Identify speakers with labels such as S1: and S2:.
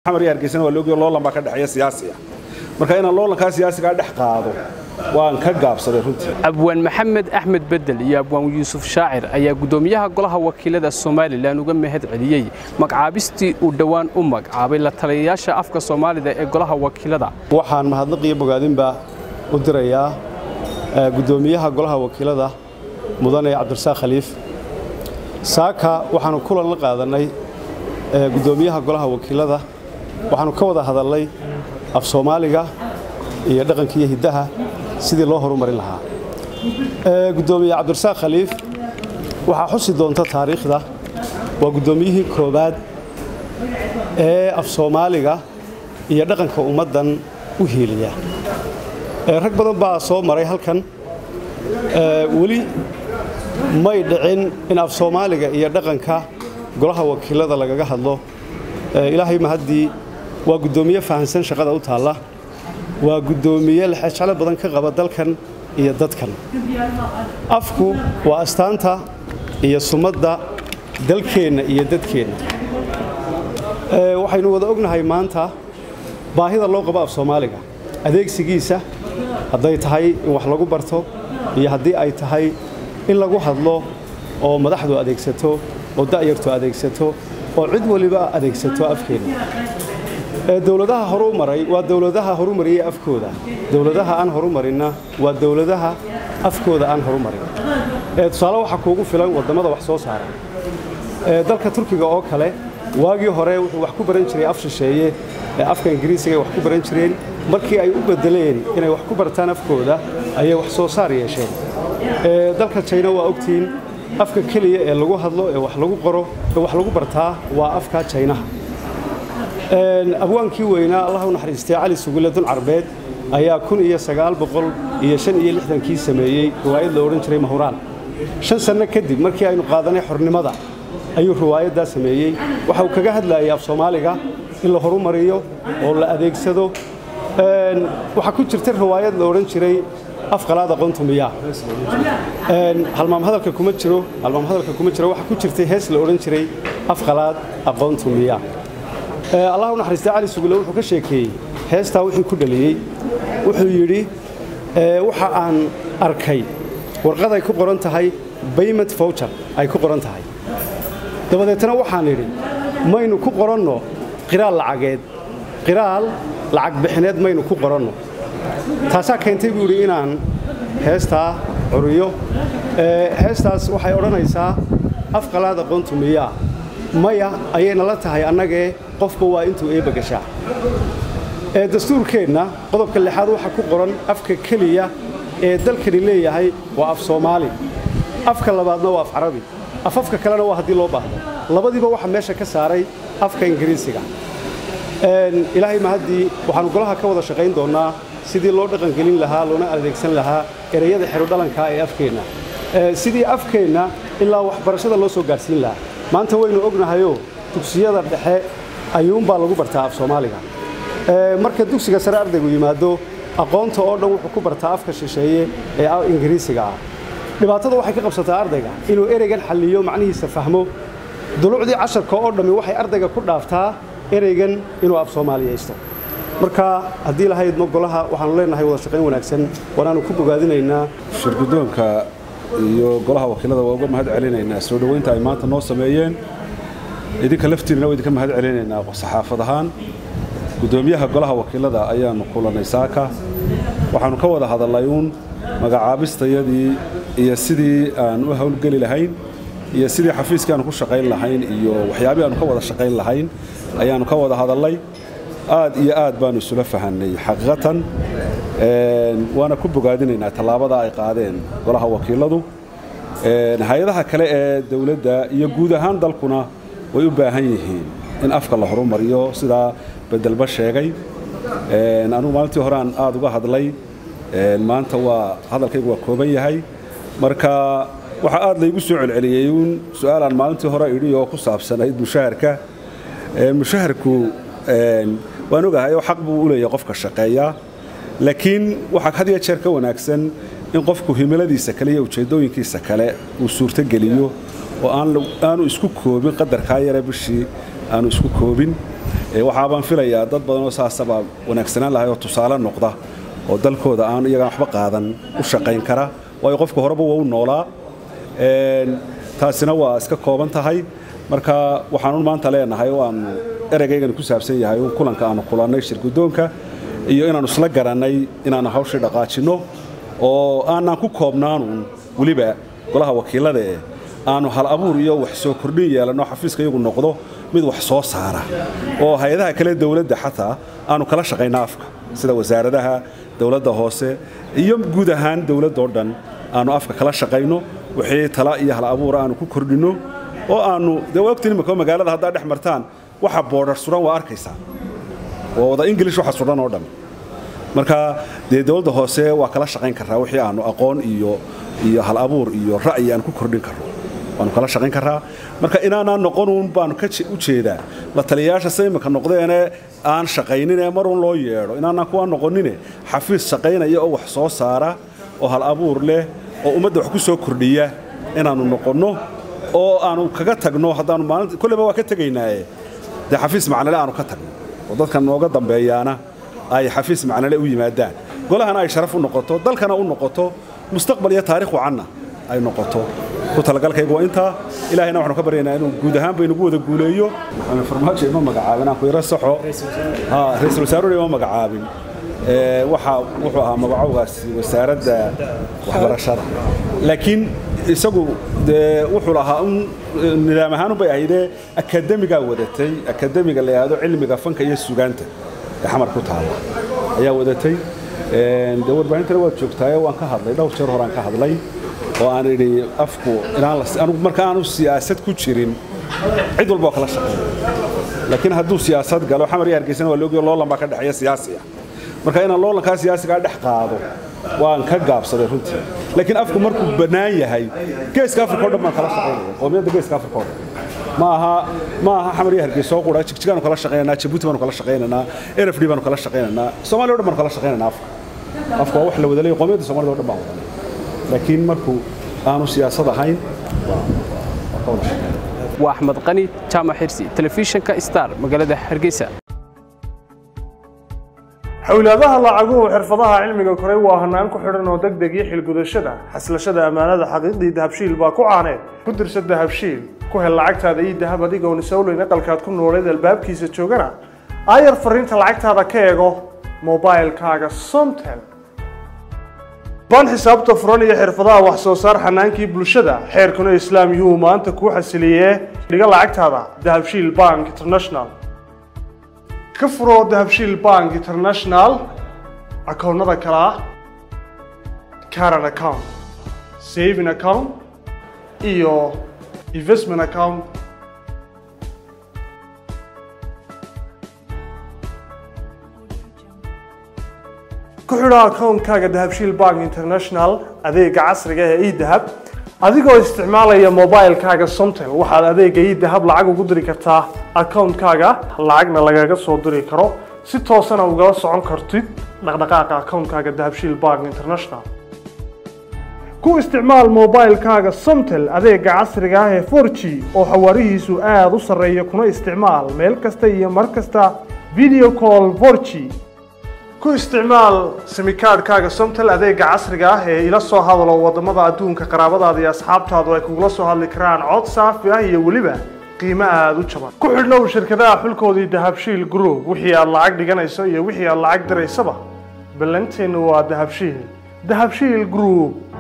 S1: xamar iyo hargeysana waa laogayo loolan baa ka dhexeeya siyaasi ah marka inaan loolankaa siyaasigaa dhex qaado waan ka gaabsaday runtii
S2: abwaan maxamed axmed bedel iyo abwaan yuusuf shaacir ayaa guddoomiyaha golaha wakiilada somalilan uga mahad celiyey magacaabistii uu dhowaan u magacaabay la taliyayaasha afka soomaalida ee golaha wakiilada
S3: waxaan mahadnaq iyo bogaadinba u dirayaa guddoomiyaha golaha wakiilada mudane cabdirasaaq khaliif saaka waxaannu kulan la qaadannay guddoomiyaha golaha wakiilada waxaannu ka wada hadalnay af soomaaliga iyo dhaqanka iyo hiddaha sidii loo horumarin lahaa guddoomiye cabdirasaaq khaliif waxaa xusi doonta taariikhda waa guddoomiyihii koowaad ee af soomaaliga iyo dhaqanka ummaddan u hiiliya rag badan baa soo maray halkan weli may dhicin in af soomaaliga iyo dhaqanka golaha wakiilada lagaga hadlo ilaahay mahaddii waa guddoomiye fahansan shaqada u taalla waa guddoomiye lexejeclo badan ka qaba dalkan iyo dadkan afku waa astaanta iyo sumadda dalkeenna iyo dadkeenna waxaynu wada ognahay maanta baahida loo qabo af soomaaliga adeegsigiisa hadday tahay in wax lagu barto iyo haddii ay tahay in lagu hadlo oo madaxdu adeegsato oo da'yartu adeegsato oo cid waliba adeegsato afkeenna dowladaha horu maray waa dowladaha horumariyey afkooda dowladaha aan horumarinna waa dowladaha afkooda aan horumarin tusaale waxaa kuugu filan waddammada wax soo saara dalka turkiga oo kale waagii hore wuxuu wax ku baran jiray af shisheeye afka ingiriisigaay wax ku baran jireen markii ay u beddeleen inay wax ku bartaan afkooda ayay wax soo saar yeesheen dalka jayna waa ogtihiin afka keliya ee lagu hadlo ee wax lagu qoro ee wax lagu bartaa waa afka jaynaha abwaankii weynaa allah u naxariistay cali sugule dun carbeed ayaa kun iyo sagaal boqol iyo shan iyo lixdankii sameeyey riwaayad la odhan jiray mahuraan shan sanno kadib markii aynu qaadanay xornimada ayuu riwaayaddaa sameeyey waxa uu kaga hadlayay af soomaaliga in la horumariyo oo la adeegsado waxaa ku jirta riwaayad la odhan jiray afqalaad aqoontu miyaa halmaam hadalka kuma jiro halmaam hadalka kuma jiro waxaa ku jirtay hees la odhan jiray afqalaad aqoontu miyaa allah u naxariistay cali sugule wuxuu ka sheekeeyey heestaa wixii ku dhaliyey wuxuu yidhi waxa aan arkay warqaday ku qoran tahay bayment voucher ay ku qoran tahay dabadeetna waxaan idhi maynu ku qoranno qiraal lacageed qiraal lacag bixineed maynu ku qoranno taasaa keentay buu yidhi inaan heestaa curiyo heestaas waxay odhanaysaa afqalaad aqoontu miyaa maya ayayna la tahay annagee qofba waa intuu eebba gashaa dastuurkeenna qodobka lixaad waxaa ku qoran afka keliya ee dalkani leeyahay waa af soomaali afka labaadna waa af carabi afafka kalena waa haddii loo baahdo labadiiba waxaa meesha ka saaray afka ingiriisiga ilaahay mahaddii waxaannu golaha ka wada shaqayn doonnaa sidii loo dhaqangelin lahaa loona adeegsan lahaa ereyada xerodhalankaa ee afkeenna sidii afkeenna ilaa waxbarashada loo soo gaadhsiin lahaa maanta waynu ognahayoo dugsiyada dhexe ayuunbaa lagu bartaa af soomaaliga marka dugsiga sare ardaygu yimaado aqoonta oo dhan wuxuu ku bartaa afka shisheeye ee ingiriisiga ah dhibaatada waxay ka qabsataa ardayga inuu ereygan xalliyo macnihiisa fahmo dulucdii casharka oo dhammi waxay ardayga ku dhaaftaa ereygan inuu af soomaaliyaysto marka haddii lahayd ma golaha waxaanu leenahay wada shaqayn wanaagsan waanaanu ku bogaadinaynaa
S1: shirguddoonka iyo golaha wakiilada waa uga mahad celinaynaa soo dhoweynta ay maanta noo sameeyeen idinka laftiinna waa idinka mahad celinaynaa saxaafad ahaan guddoomiyaha golaha wakiilada ayaannu kulannay saaka waxaannu ka wada hadallay uun magacaabistayadii iyo sidii aan u howlgeli lahayn iyo sidii xafiiskii aanu ku shaqayn lahayn iyo waxyaabii aanu ka wada shaqayn lahayn ayaannu ka wada hadallay aad iyo aad baannu isula fahannay xaqiiqatan waana ku bogaadinaynaa tallaabada ay qaadeen golaha wakiiladu hay-adaha kale ee dowladda iyo guud ahaan dalkuna way u baahan yihiin in afka la horumariyo sidaa bedelba sheegay anugu maalintii horeaan aad uga hadlay maanta waa hadalkaygu waa kooban yahay marka waxaa aad laygu soo celceliyey uun su-aalaan maalintii hore idhi oo ku saabsanayd mushaharka mushaharku waan ogahay oo xaq buu u leeyahay qofka shaqeeya laakiin waxaa had iyo jeer ka wanaagsan in qofku himiladiisa kale iyo ujeeddooyinkiisa kale uu suurtogeliyo oo aanu isku koobin qadarkaa yare bishii aanu isku koobin waxaabaan filayaa dad badan oo saasaba wanaagsanaan lahay oo tusaale noqda oo dalkooda aan iyagaan waxba qaadan u shaqayn kara waayo qofka horeba waa u noolaa taasina waa iska kooban tahay marka waxaanu maanta leenahay oo aanu ereygaygani ku saabsan yahay un kulanka aanu kulannay shirgudoonka iyo inaannu isla garannay inaannu hawshii dhaqaajinno oo aanaan ku koobnaanun weliba golaha wakiillada ee aanu hal abuur iyo wax soo kordhin yeelanno xafiiska iyagu noqdo mid wax soo saara oo hay-adaha kale dawladda xataa aanu kala shaqayna afka sida wasaaradaha dawladda hoose iyo guud ahaan dawladdao dhan aanu afka kala shaqayno wixii tala iyo hal abuura aanu ku kordhinno oo aanu dee wagtin imika magaalada haddaad dhex martaan waxa boodhar suran waa arkaysaa waa wada ingilish waxa suran oo dhan marka dee dawladda hoose waa kala shaqayn karraa wixii aanu aqoon iyo iyo hal abuur iyo ra'yi aan ku kordhin karno waanu kala shaqayn karraa marka inaanaan noqonuun baanu ka u jeedaa la taliyayaasha sida imika noqdeene aan shaqaynin ee marun loo yeedho inaanaan kuwaa noqonine xafiis shaqaynaya oo wax soo saara oo hal abuur leh oo ummadda wax ku soo kordhiya inaannu noqonno oo aanu kaga tagno haddaanu maalinta kolleyba waa ka tegaynaaye dee xafiis macnale aanu ka tagno oo dadkan nooga dambeeyaana ay xafiis macnale u yimaadaan golahana ay sharaf u noqoto dalkana u noqoto mustaqbal iyo taarikh wacanna ay noqoto ku talagalkaygu waa intaa ilaahayna waxaanu ka baryaynaa inuu guud ahaan baynagu wada guuleeyo maxamed farmaajo ima magacaabin aan ku yaro saxo ra-iisul wasaaruna ima magacaabin waxa wuxuu ahaa magacowgaasi wasaaradda waxbarashada laakiin isagu dee wuxuu lahaa un nidaam ahaanun bay ahaydee akademigaa wadatay akademiga la yidhaahdo cilmiga fanka iyo sugaanta ee xamar ku taala ayaa wadatay dee warbaahintana waad joogtaaye waan ka hadlay dhowr jeer horaan ka hadlay oo aan idhi afku inaan anigu marka aanu siyaasad ku jirin cid walba waa kala shaqeeya laakiin hadduu siyaasad galo xamar iyo hargeysana waa loogiyo loolan baa ka dhexeeya siyaasiya marka inaan loolankaa siyaasigaa dhex qaado waan ka gaabsaday runtii laakiin afku markuu bannaan yahay geeska afrika o dhan baan kala shaqaynaya qowmiyadda geeska afrika o dhan ma aha ma aha xamar iyo hargeysa oo qura jigjigaanu kala shaqaynaynaa jabuuti baanu kala shaqaynaynaa nfd baanu kala shaqaynaynaa soomaaliya o dhan baanu kala shaqaynaynaa afka afka waa wax la wada leeyahay qowmiyadda soomaalida o dhan baan wadanay laakiin markuu aanu siyaasad ahayn
S2: waa axmed qani jaamac xirsi telefishinka star magaalada hargeysa
S4: xowlaadaha lacaguhu xirfadaha cilmiga koray waa hanaan ku xidhan oo degdeg iyo xilgudashada xaslashada ammaanada xaqiiqdii dahabshiil baa ku caaneed ku dirsa dahabshiil ku hel lacagtaada iyo dahab adigoon isowleyn aqalkaad ku nooleed albaabkiisa joogana aayar fariinta lacagtaada ka eego mobailkaaga somtel baan xisaabta furan iyo xirfadaha wax soo saar xanaankii bulshada xeerkuna islaam yuu maanta kuu xasiliyee dhiga lacagtaada dahabshiil bank international ka furo dahabshiil bank international akoonnada kale ah caran account saving account iyo investment account ku xidho akoonkaaga dahabshiil bank international adeega casriga ee edahab adigoo isticmaalaya mobilkaaga somtel waxaad adeega edahab lacag ugu diri kartaa akoonkaaga lacagna lagaga soo diri karo si toosana ugala socon kartid dhaqdhaqaaqa akoonkaaga dahabshiil bank international ku isticmaal mobilkaaga somtel adeega casriga ah ee 4g oo xawaarihiisu aada u sarreeya kuna isticmaal meel kasta iyo mar kasta video call 4g ku isticmaal simikaadhkaaga somtel adeega casriga ah ee ila soo hadalo wadamada adduunka qaraabadaada iyo asxaabtaadu ay kugula soo hadli karaan cod saafi ah iyo weliba qiimo aada u jaban ku xidhnow shirkadaha xulkoodii dahabshiil group wixii aad lacag dhiganayso iyo wixii aad lacag diraysaba ballanteennu waa dahabshiil dahabshiil group